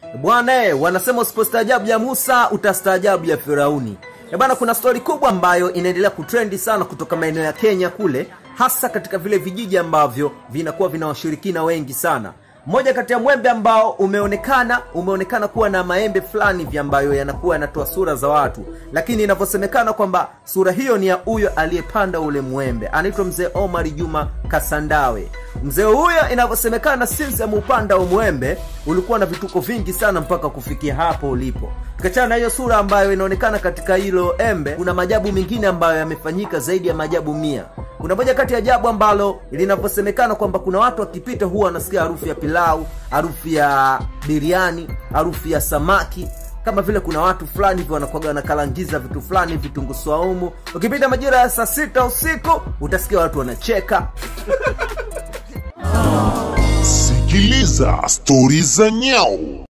bwana eh, wanasema usipostaajabu ya musa utastaajabu ya firauni Eh bwana kuna stori kubwa ambayo inaendelea kutrendi sana kutoka maeneo ya kenya kule hasa katika vile vijiji ambavyo vinakuwa vina washirikina wengi sana moja kati ya mwembe ambao umeonekana umeonekana kuwa na maembe fulani vya ambayo yanakuwa yanatoa sura za watu lakini inavyosemekana kwamba sura hiyo ni ya huyo aliyepanda ule mwembe anaitwa mzee omar juma kasandawe mzee huyo inavyosemekana sinsi ameupanda umwembe ulikuwa na vituko vingi sana mpaka kufikia hapo ulipo kachana na hiyo sura ambayo inaonekana katika hilo embe kuna majabu mengine ambayo yamefanyika zaidi ya majabu mia kuna moja kati ya jabu ambalo linavyosemekana kwamba kuna watu wakipita huwa wanasikia harufu ya pilau harufu ya biriani harufu ya samaki kama vile kuna watu fulani hivi wanakuwaga wanakalangiza vitu fulani vitunguu swaumu ukipita majira ya saa sita usiku utasikia watu wanacheka Sikiliza stori za nyau.